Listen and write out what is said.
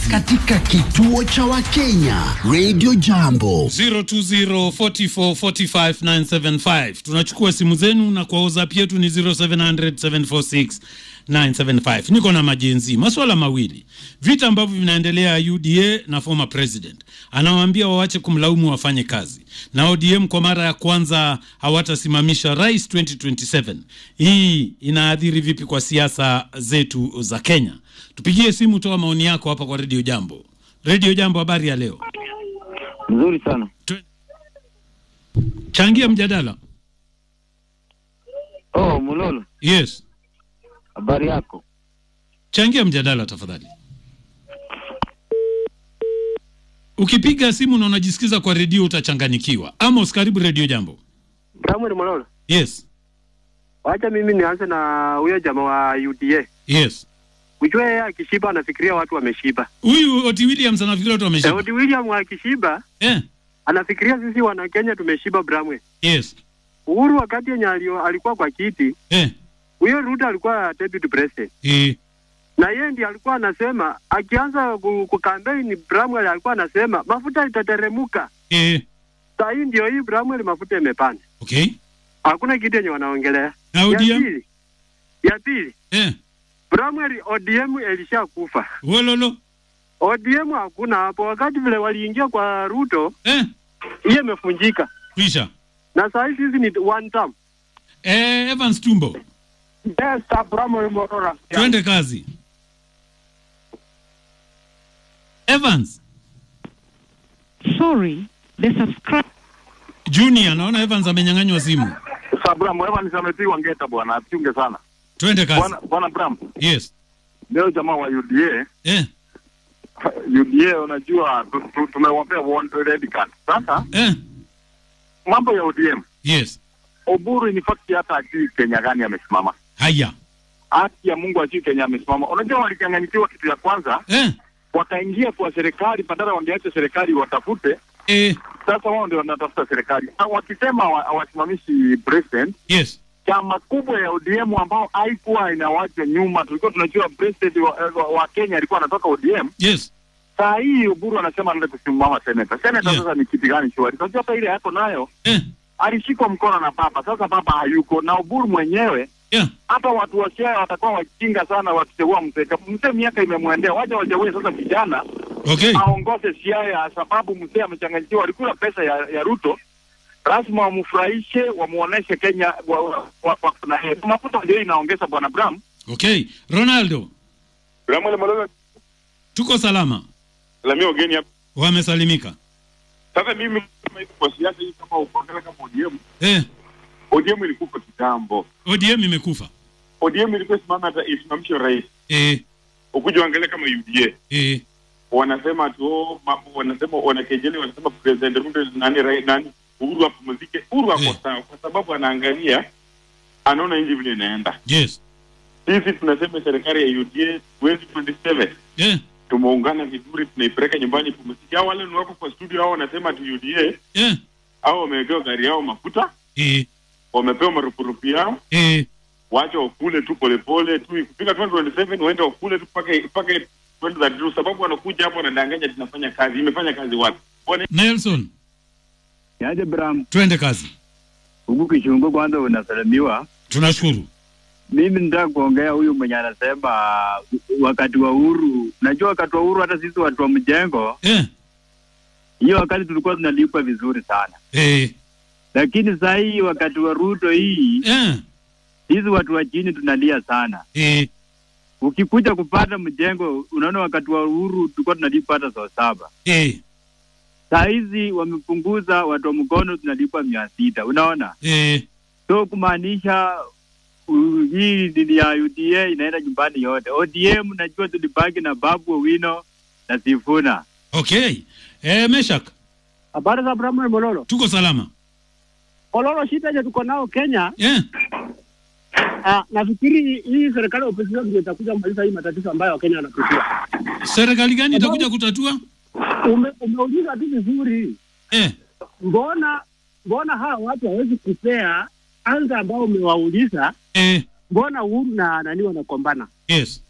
katika kituo cha Wakenya Radio Jambo. 020445975 tunachukua simu zenu na kwa whatsapp yetu ni 0700746975 niko na majenzi maswala mawili vita ambavyo vinaendelea uda na former president anawaambia wawache kumlaumu wafanye kazi na odm kwa mara ya kwanza hawatasimamisha rais 2027 hii inaathiri vipi kwa siasa zetu za kenya tupigie simu toa maoni yako hapa kwa redio jambo redio jambo habari ya leo Nzuri sana. changia mjadala Oh, Mulolo, yes habari yako? changia mjadala tafadhali ukipiga simu na unajisikiza kwa redio utachanganyikiwa amos karibu redio jambo Samuel Mololo, yes wacha mimi nianze na huyo jamaa wa UDA. yes Ujue yeye akishiba anafikiria watu wameshiba. huyu oti williams anafikiria watu wameshiba Daudi William akishiba eh, anafikiria sisi wana Kenya tumeshiba Bramwe. yes Uhuru wakati yenye alio- alikuwa kwa kiti, eh, huyo Ruto alikuwa deputy president. eh, Na yeye ndiye alikuwa anasema akianza ku, ku campaign Bramwell alikuwa anasema mafuta itateremuka. eh, Saa hii ndio hii Bramwell mafuta imepanda. okay Hakuna kitu yenye wanaongelea. na Ya ODM pili. Ya pili. eh, Bramwell ODM ilishakufa. wololo ODM hakuna hapo. Wakati vile waliingia kwa Ruto, eh, hiyo imefunjika, kwisha na saa hii sisi ni one term. eh, evans tumbo Yes, Abramo Morora. twende kazi evans Sorry, the subscribe. junior naona evans amenyang'anywa simu Sasa Bram, Evans amepigwa ngeta bwana, achunge sana. twende kazi Bwana bwana Bram, yes leo jamaa wa UDA, eh, UDA unajua tu- tu- tumewapea one red card. Sasa eh, mambo ya ODM, yes Oburu in fact hata ajui Kenya gani amesimama. haya Haki ya Mungu ajui Kenya amesimama. Unajua walichanganyikiwa kitu ya kwanza, eh, wakaingia kwa serikali badala wangeacha serikali watafute. eh, Sasa wao ndio wanatafuta serikali. Na wakisema hawa- hawasimamishi president, yes chama kubwa ya ODM ambao haikuwa inawacha nyuma. Tulikuwa tunajua president wa, wa, wa Kenya alikuwa anatoka ODM. yes Saa hii Uburu anasema anaenda kusimama seneta. Seneta Yeah. sasa ni kiti gani shwari? Unajua hata ile yako nayo eh, alishikwa mkono na baba. Sasa baba hayuko na Uburu mwenyewe yeah hata watu wa Siaya watakuwa wajinga sana wakichagua mzee. Mzee miaka imemwendea, wacha wachague sasa vijana okay aongoze Siaya, sababu mzee amechanganyikiwa, alikula pesa ya, ya Ruto. Lazima wamfurahishe, wamuoneshe Kenya wa, wa, wa, wa, na yeye. Mafuta ndio inaongeza bwana Bram. okay ronaldo Bram Malolo tuko salama la mimi wageni hapa. wamesalimika Sasa mimi kama iko kwa siasa hii kama ukiangalia kama ODM, eh, ODM ilikufa kitambo. odm imekufa ODM ilikuwa simama hata isimamishe rais. eh, Ukija angalia kama UDA eh, wanasema tu oh, mambo wanasema wanakejeli wanasema president Ruto nani rai, nani Uhuru apumzike. Uhuru ako Eh. sawa kwa sababu anaangalia anaona nchi vile inaenda. yes Sisi tunasema serikali ya UDA 2027 eh, tumeungana vizuri, tunaipeleka nyumbani pumzike. Hao wale ni wako kwa studio, hao wanasema tu UDA eh, hao wamewekewa gari yao mafuta, eh, wamepewa marupurupu yao, eh, wacha wakule tu polepole tu, ikifika 2027 waende wakule tu mpaka mpaka 2032 sababu wanakuja hapo wanadanganya tunafanya kazi. Imefanya kazi wapi? Wana nelson Yaje Bram, twende kazi huku Kishungu kwanza unasalimiwa. tunashukuru Mimi nitaka kuongea huyu mwenye anasema wakati wa uhuru. Najua wakati wa uhuru hata sisi watu wa mjengo, eh, hiyo wakati tulikuwa tunalipwa vizuri sana, eh, lakini saa hii wakati wa Ruto hii, eh, sisi watu wa chini tunalia sana. eh, Ukikuja kupata mjengo, unaona wakati wa uhuru tulikuwa tunalipwa hata saa saba. eh, Saa hizi wamepunguza, watu wa mkono tunalipwa mia sita. Unaona, eh, so kumaanisha uh, hii dini ya UDA inaenda nyumbani yote. ODM najua tulibaki na Babu Owino na Sifuna. okay eh, meshak Habari za Abraham Mololo. tuko salama Mololo, shida yenye tuko nao Kenya, eh, ah, nafikiri hii serikali ya opposition ndio itakuja kumaliza hii matatizo ambayo Wakenya wanapitia. serikali gani itakuja kutatua Ume, umeuliza tu vizuri, eh, mbona mbona hawa watu hawezi kupea anza ambao umewauliza, eh, mbona Uhuru na nani wanakombana? yes